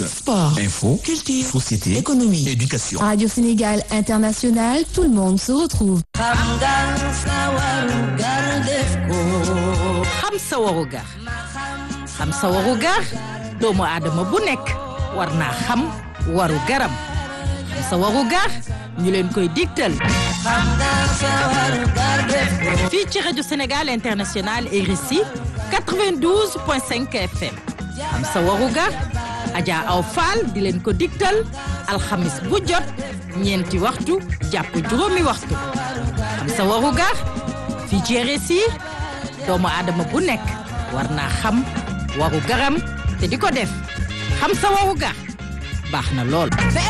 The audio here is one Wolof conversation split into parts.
Sport, Info, culture, société, économie. éducation. Radio Sénégal International, tout le monde se retrouve. xam sa waru gar xam sa waru gar doomu aadama bu nekk war naa xam waru garam xam sa waru gar ñu leen koy digtal fii ci rajo Sénégal International RSI 92.5 FM xam sa waru gar Adja Aw Fall di leen ko digtal alxamis bu jot ñeenti waxtu jàpp juróomi waxtu xam sa waru gar fii ci RSI doomu aadama bu nekk war naa xam waru garam te di ko def xam sa waru gar baax na lool.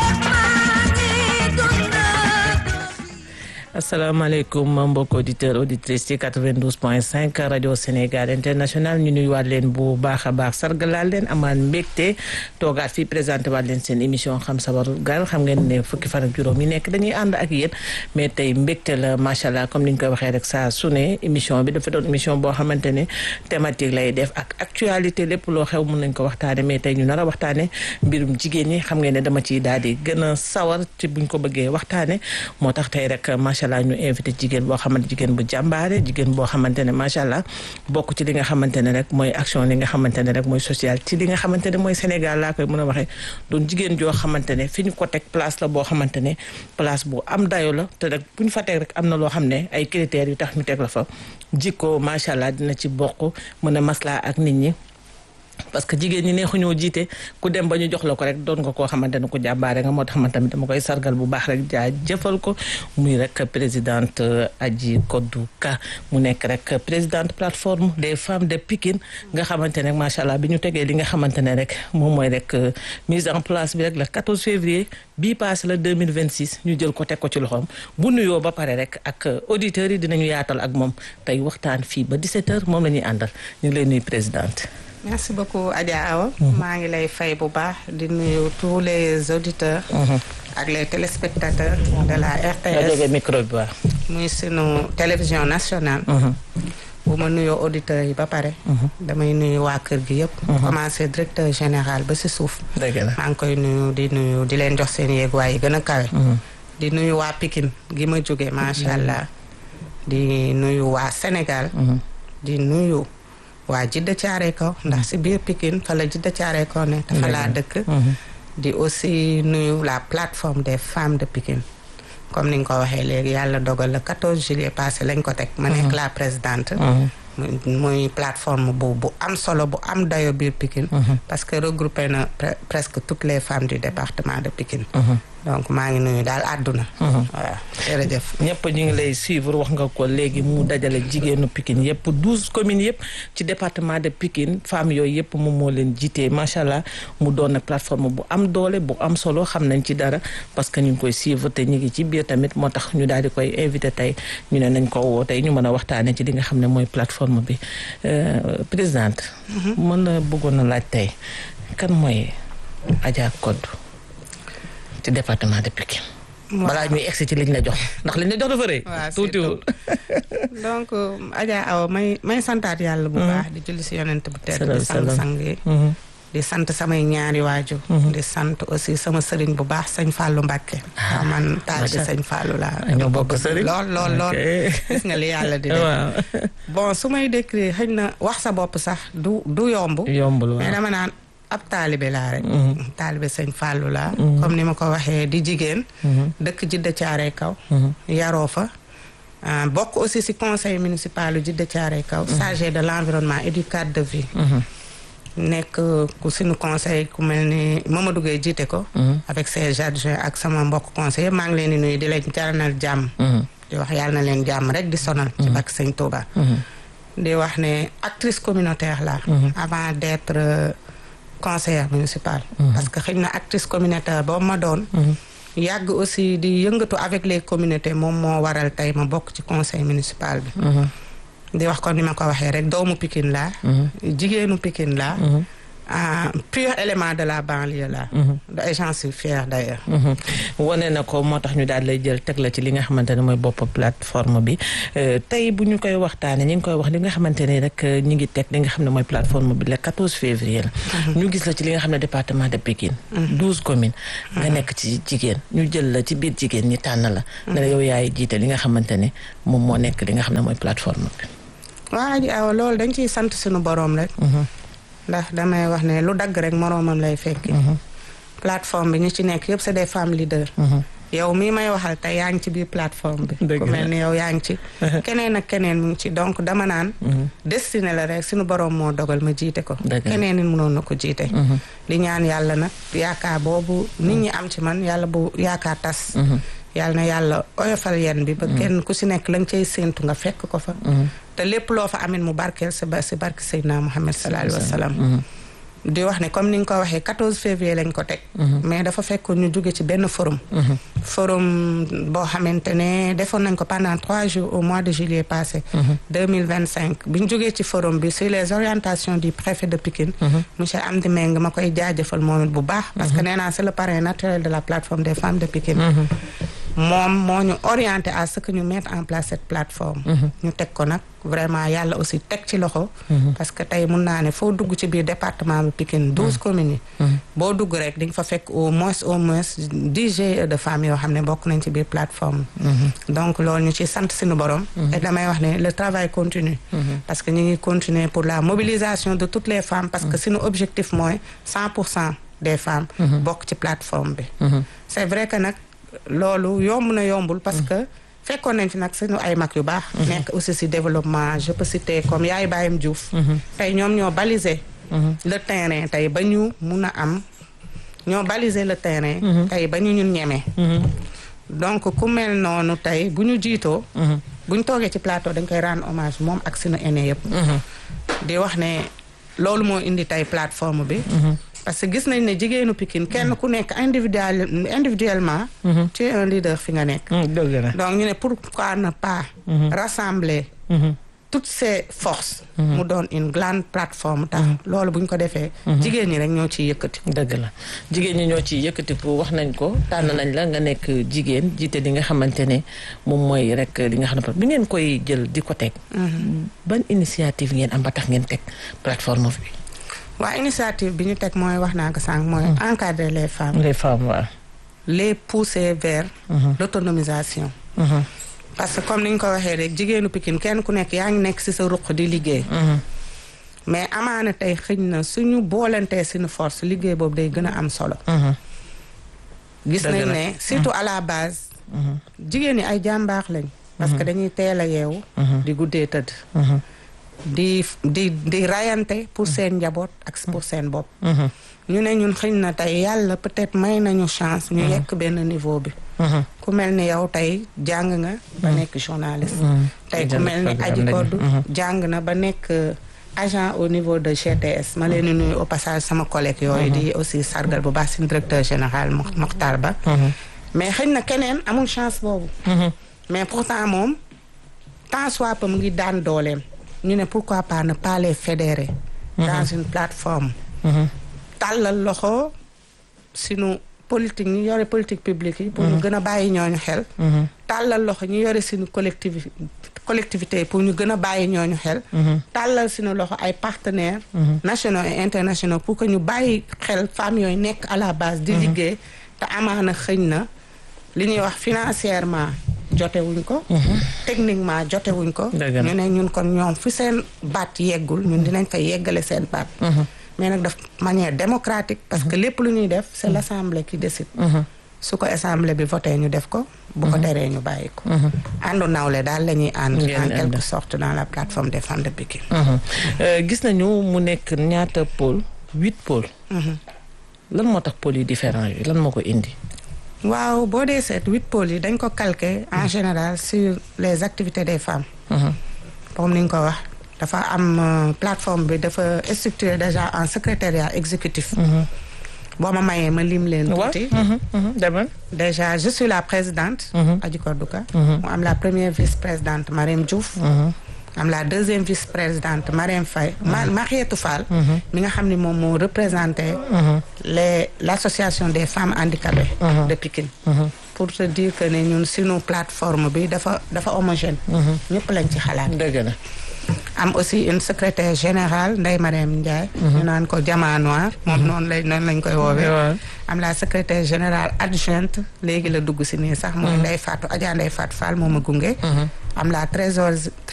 asalaamaaleykum mbokk auditeur auditrice ci 92 point 5 rajo Sénégal international ñu nuyuwaat leen bu baax a baax sargalaal leen amaan mbégte toogaat fii présenté waat leen seen émission xam sa waru gar xam ngeen ne fukki fan ak juróom yi nekk dañuy ànd ak yéen mais tey mbégte la macha allah comme ni ñu koy waxee rek saa su ne émission bi dafa doon émission boo xamante ne thématique lay def ak actualité lépp loo xew mun nañ ko waxtaane mais tey ñu nar a waxtaane mbirum jigéen ñi xam ngeen ne dama ciy daal di gën a sawar ci buñ ko bëggee waxtaane moo tax tey rek macha allah ñu invité jigéen boo xamante jigéen bu jàmbaare jigéen boo xamante ne macha allah bokk ci li nga xamante ne rek mooy action li nga xamante ne rek mooy social ci li nga xamante ne mooy Sénégal laa koy mën a waxee doon jigéen joo xamante ne fi ñu ko teg place la boo xamante ne place bu am dayo la te rek bu ñu fa teg rek am na loo xam ne ay critères yu tax ñu teg la fa jikko macha allah dina ci bokk mën a maslaa ak nit ñi parce que jigéen ñi neexuñoo jiite ku dem ba ñu jox la ko rek doon nga koo xamante ne ku jàmbaare nga moo tax man tamit dama koy sargal bu baax rek jaa jëfal ko muy rek présidente Adji Kodou Ka mu nekk rek présidente plateforme des femmes de Pikine nga xamante ne macha allah bi ñu tegee li nga xamante ne rek moom mooy rek mise en place bi rek le 14 février bii passé la 2026 ñu jël ko teg ko ci loxoom bu nuyoo ba pare rek ak auditeurs yi dinañu yaatal ak moom tey waxtaan fii ba 17h moom la ñuy àndal ñu ngi lay nuyu présidente. merci beaucoup Adja Awa maa ngi lay fay bu baax di nuyu tous les auditeurs ak les téléspectateurs de la nga jógee RTS micro bi waaw. muy sunu télévision nationale bu ma nuyoo auditeurs yi ba pare damay nuyu waa kër gi yëpp commencé directeur général ba si suuf dëgg la. maa ngi koy nuyu di nuyu di leen jox seen yéeguwaay yi gën a kawe di nuyu waa Pikine gi ma jóge macha allah di nuyu waa Sénégal di nuyu waa Jidda Caare Kaw ndax si biir Pikine fa la Jidda Caare Kaw ne te fa laa dëkk di aussi nuyu la plateforme des femmes de Pikine comme ni nga ko waxee léegi yàlla dogal le 14 juillet passé lañ ko teg ma nekk la présidente muy muy plateforme bu bu am solo bu am dayo biir Pikine parce que regroupé na pre- presque toutes les femmes du département de Pikine donc maa ngi nuyu daal àdduna waaw jërëjëf ñëpp ñu ngi lay suivre wax nga ko léegi mu dajale jigéenu Pikine yëpp douze communes yëpp ci département de Pikine femmes yooyu yëpp moom moo leen jiitee macha allah mu doon nag plateforme bu am doole bu am solo xam nañ ci dara parce que ñu ngi koy suivre te ñu ngi ci biir tamit moo tax ñu daal di koy invité tey ñu ne nañ ko woo tey ñu mën a waxtaanee ci li nga xam ne mooy plateforme bi Euh, présidente. mën na bëggoon a laaj tey kan mooy Adja Kodou ci département de Pikine. balaa ñuy egsi ci liñ la jox ndax liñ la jox dafa rëy. waaw tuutiwul. donc Adja Awa may may santaat yàlla bu baax di julli si yonent bu tedd di sang salaam. sang yi di sant samay ñaari waajur di sant aussi sama sëriñ bu baax sëñ Fallou Mbacké waaw man taal bi sëñ Fallou laa ñoo bokk sëriñ. lool lool lool Ok. gis nga li yàlla di def waaw. bon su may décrire xëy na wax sa bopp sax du du yomb yombul mais waaw. dama naan ab taalibe laa rek taalibe sëñ Fallou laa comme ni ma ko waxee di jigéen dëkk Jidda Caare Kaw yaroo fa ah, bokk aussi ci conseil municipal u Jidda Caare Kaw chargé de l'environnement et du cadre de vie nekk ku suñu conseil ku mel ni Mamadou Gueye jiite ko avec ses adjoints ak sama mbokk conseil yëpp maa ngi leen di nuyu di leen jaranal jàmm di wax yàlla na leen jàmm rek di sonal ci bakk sëñ Touba di wax ne actrice communautaire la avant d'être euh, conseillère municipale parce que xëy na actrice communautaire boobu ma doon yàgg aussi di yëngatu avec les communautés moom moo waral tey ma bokk ci conseil municipal bi di wax kon ni ma ko waxee rek doomu Pikine laa jigéenu Pikine laa un pur élément de la banlieue là. et j'en suis fière d'ailleurs. wane na ko moo tax ñu daal lay jël teg la ci li nga xamante ne mooy bopp plateforme bi tey bu ñu koy waxtaanee ñu ngi koy wax li nga xamante ne rek ñu ngi teg li nga xam ne mooy plateforme bi le 14 février la. ñu gis la ci li nga xam ne département de Pikine. 12 communes. nga nekk ci jigéen ñu jël la ci biir jigéen ñi tànn la. ne la yow yaay jiite li nga xamante ne moom moo nekk li nga xam ne mooy plateforme bi. waa ji aw loolu dañ ciy sant suñu boroom rek. ndax damay wax ne lu dagg rek moroomam lay fekki. plateforme bi ñi ci nekk yëpp c'est des femmes leaders. yow mii may waxal te yaa ngi ci biir plateforme bi. ku mel ni yow yaa ngi ci. keneen ak keneen mu ngi ci donc dama naan. destiné la rek suñu boroom moo dogal ma jiite ko. keneen it mënoon na ko jiite. di ñaan yàlla nag yaakaar boobu nit ñi am ci man yàlla bu yaakaar tas. yàlla na yàlla oyofal yen bi ba kenn ku si nekk la nga cay séentu nga fekk ko fa. te lépp loo fa amin mu barkeel si ba si barke Seydina Muhammad sallallahu alayhi wa sallam. di wax ne comme ni nga ko waxee 14 février lañ ko teg. mais dafa fekkoon ñu jóge ci benn forum. forum boo xamante ne defoon nañ ko pendant trois jours au mois de juillet passé. 2025 bi ñu jógee ci forum bi sur les orientations du préfet de Pikine. monsieur Amdi Meng ma koy jaajëfal moom it bu baax. parce que nee naa c'est le parrain naturel de la plateforme des femmes de Pikine. moom moo ñu orienté à ce que ñu mettre en place cette plateforme. ñu teg ko nag vraiment yàlla aussi teg ci loxo. parce que tey mun naa ne foo dugg ci biir département bi Pikine douze communes yi. boo dugg rek di nga fa fekk au moins au moins dix GIE de femmes yoo xam ne bokk nañ ci biir plateforme donc loolu ñu ci sant suñu borom. et damay wax ne le travail continue. parce que ñu ngi continuer pour la mobilisation de toutes les femmes parce que suñu objectif mooy cent pour cent des femmes. bokk ci plateforme bi. c'est vrai que nag. loolu yomb na yombul parce que fekkoon nañ fi nag suñu ay mag yu baax nekk aussi si développement je peux citer comme yaay Bayam Diouf tey ñoom ñoo baliser le terrain tey ba ñu mun a am ñoo baliser le terrain tey ba ñu ñun ñeme donc ku mel noonu tey bu ñu jiitoo bu ñu toogee ci plateau dañ koy rendre hommage moom ak suñu aîné yëpp di wax ne loolu moo indi tey plateforme bi parce que gis nañ ne jigéenu Pikine kenn ku nekk individuel individuellement tu es un leader fi nga nekk donc ñu ne pourquoi ne pas rassembler toutes ces forces mu doon une grande plateforme tax loolu bu ñu ko defee jigéen ñi rek ñoo ciy yëkkati dëgg la jigéen ñi ñoo ciy yëkkati pour wax nañ ko tànn nañ la nga nekk jigéen jiite li nga xamante ne moom mooy rek li nga xam ne bi ngeen koy jël di ko teg ban initiative ngeen am ba tax ngeen teg plateforme bi waa initiative bi ñu teg mooy wax naa ko sànq mooy encadrer les femmes les femmes waaw les pousser vers l'autonomisation parce que comme ni ñu ko waxee rek jigéenu Pikine kenn ku nekk yaa ngi nekk ci sa ruq di liggéey mais amaana tey xëñ na suñu boolantee suñu force liggéey boobu day gën a am solo gis nañ ne surtout à la base jigéen ñi ay jàmbaax lañ parce que dañuy teel a yeewu di guddee tëdd di di di rayante pour seen njaboot ak pour seen bopp ñu ne ñun xëñ na tey yàlla peut-être may nañu chance ñu yekk benn niveau bi ku mel ni yow tey jàng nga ba nekk journaliste tey ku mel ni Aji Koddu jàng na ba nekk agent au niveau de GTS ma leen di nuyu au passage sama collègue yooyu di aussi sargal bu baax suñu directeur général Mokhtar Ba mais xëñ na keneen amul chance boobu mais pourtant moom tant soit peu mu ngi daan dooleem ñu ne pourquoi pas ne pas les fédérer dans une plateforme tàllal loxo sunu politique ñu yore politique publique yi pour ñu gën a bàyyi ñooñu xel tàllal loxo ñu yore sunu collectivité collectivité yi pour ñu gën a bàyyi ñooñu xel tàllal sunu loxo ay partenaires nationaux et internationaux pour que ñu bàyyi xel femmes yooyu nekk à la base di liggéey te amaana xëñ na li ñuy wax financièrement jotewuñ ko techniquement jotewuñ ko ñu ne ñun kon ñoom fi seen baat yeggul ñun dinañ fa yeggale seen baat mais nag daf manière démocratique parce que lépp lu ñuy def c'est l'assemblée qui décide su ko assemblée bi voté ñu def ko bu ko teree ñu bàyyi ko àndu nawle daal la ñuy ànd en quelque sorte dans la plateforme des femmes de Pikine gis nañu mu nekk ñaata pôle huit pôles lan moo tax pôles yi différents yi lan moo ko indi waaw boo dee seet huit pôles yi dañ ko calquer en général sur les activités des femmes comme ni nga ko wax dafa am plateforme bi dafa structuré déjà en secrétariat exécutif boo ma mayee ma lim leen tuuti demal déjà je suis la présidente Adji Kodouka mu am la première vice-présidente Marème Diouf am la deuxième vice-présidente Marème Faye Ma Marietou Fall mi nga xam ne moom moo représenté les l'association des femmes handicapées de Pikine pour te dire que ne ñun sunu plateforme bi dafa dafa homogène ñëpp lañ ci xalaat dëgg la am aussi une secrétaire générale Ndeye Mariam Ndiaye ñu naan ko Diamant Noir moom noonu lay noonu lañ koy woowee waaw. am la secrétaire générale adjointe léegi la dugg si nii sax mooy Ndeye Fatou Adja Ndeye Fatou Fall moo ma gunge am la trésor